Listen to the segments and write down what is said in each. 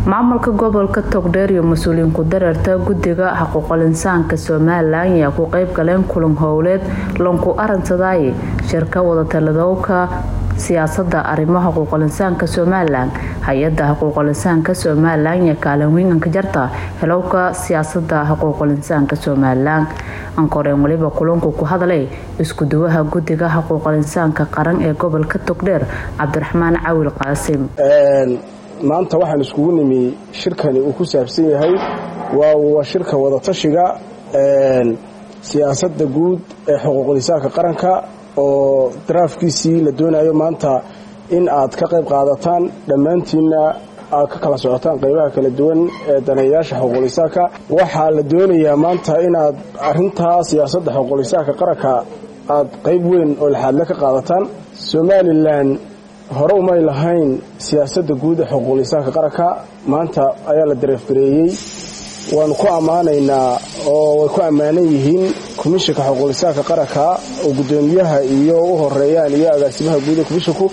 maamulka gobolka togdheer iyo mas-uuliyiin ku dareerta guddiga xuquuqul insaanka somalilan ayaa ku qeyb galeen kulan howleed lanku arinsadaaye shirka wadatalidowka siyaasada arrimaha xuquuqul insaanka somalilan hay-ada xuquuqul insaanka somalilan iyo kaalin weynanka jarta helowka siyaasada xuquuqul insaanka somalilan ankoreen weliba kulanku ku hadlay iskuduwaha guddiga xuquuqul insaanka qaran ee gobolka togdheer cabdiraxmaan cawil qaasim maanta waxaan iskugu nimi shirkani uu ku saabsan yahay waa shirka wadatashiga siyaasadda guud ee xuquuqul insaanka qaranka oo daraafkiisii la doonayo maanta in aad ka qayb qaadataan dhammaantiinna aad ka kala socotaan qaybaha kala duwan ee daneeyayaasha xuquuqul insaanka waxaa la doonayaa maanta inaad arintaa siyaasadda xuquuqul insaanka qaranka aad qayb weyn oo laxaadle ka qaadataan somalilan hore umay lahayn siyaasadda guud ee xuquuqul insaanka qaranka maanta ayaa la dareefgareeyey waanu ku ammaanaynaa oo way ku ammaanan yihiin komishanka xuquuqul insaanka qaranka oo guddoomiyaha iyo u horeeyaan iyo agaasimaha guud ee komishanku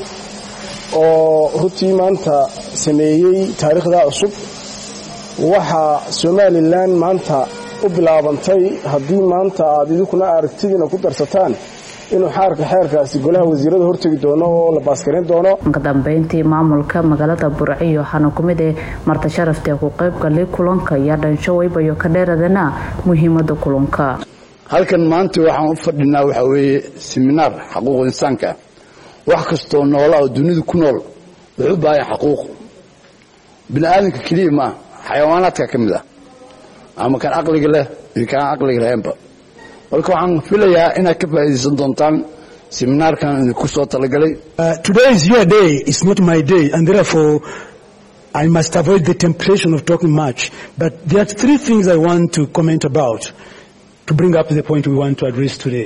oo runtii maanta sameeyey taariikhdaa cusub waxaa somalilan maanta u bilaabantay haddii maanta aad idinkuna aragtidiina ku darsataan inuu xaarka xeerkaasi golaha wasiirada hortegi doono oo la baaskarin doono kadambeyntii maamulka magaalada burciyo waxaana kumid ee marta sharaftae ku qaybgalay kulanka iyo dhansho weybayo ka dheeradana muhiimada kulanka halkan maanta waxaan u fadhinaa waxaa weeye siminaar xaquuqul insaanka wax kastoo noola oo dunida ku nool wuxuu u baahan xaquuq bini aadamka keliya maa xayawaanaadka ka mid ah ama kan caqliga leh iyo kaan caqliga lahaynba marka waxaan filayaa inaad ka faa'iidaysan doontaan seminaarkan idinku soo talagalay today is your day it's not my day and therefore I must avoid the temptation of talking much but there are three things I want to comment about to bring up the point we want to address today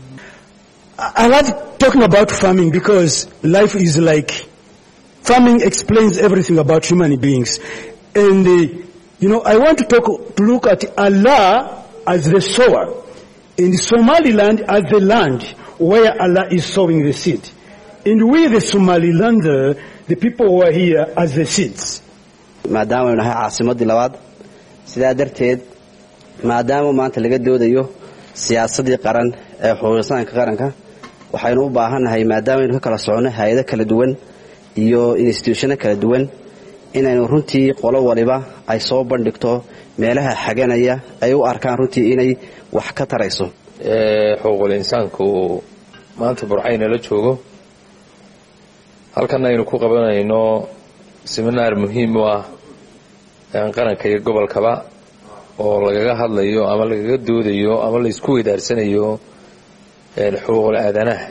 I love talking about farming because life is like farming explains everything about human beings and uh, you know I want to talk to look at Allah as the sower in Somaliland as the land where Allah is sowing the seed. And we, the Somalilander, the people who are here as the seeds. maadaama aynu nahay caasimaddii labaad sidaa darteed maadaama maanta laga doodayo siyaasaddii qaran ee xuquuqisaanka qaranka waxaynu u baahannahay maadaama aynu ka kala soconno hay-ado kala duwan iyo instituushano kala duwan inaynu runtii qolo waliba ay soo bandhigto meelaha xaganaya ay u arkaan runtii inay wax ka tarayso xuquuqul insaanku maanta burcayna la joogo halkan aynu ku qabanayno seminaar muhiim u ah qaranka iyo gobolkaba oo lagaga hadlayo ama lagaga doodayo ama laysku weydaarsanayo xuquuqul aadanaha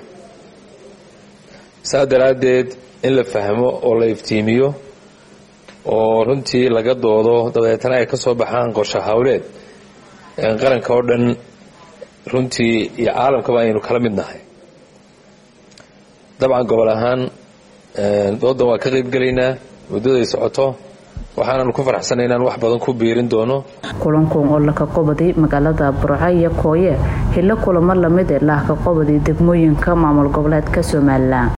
saa daraaddeed in la fahmo oo la iftiimiyo oo runtii laga doodo dabeetana ay ka soo baxaan qorshe hawleed qaranka oo dhan runtii iyo caalamkaba aynu kala mid nahay dabcan gobol ahaan doodan waa ka qaybgelaynaa muddaday socoto waxaananu ku faraxsanay inaan wax badan ku biirin doono kulankan oo laka qobaday magaalada burco iyo kooye hilo kulamo lamid ee lahka qobaday degmooyinka maamul goboleedka somalilan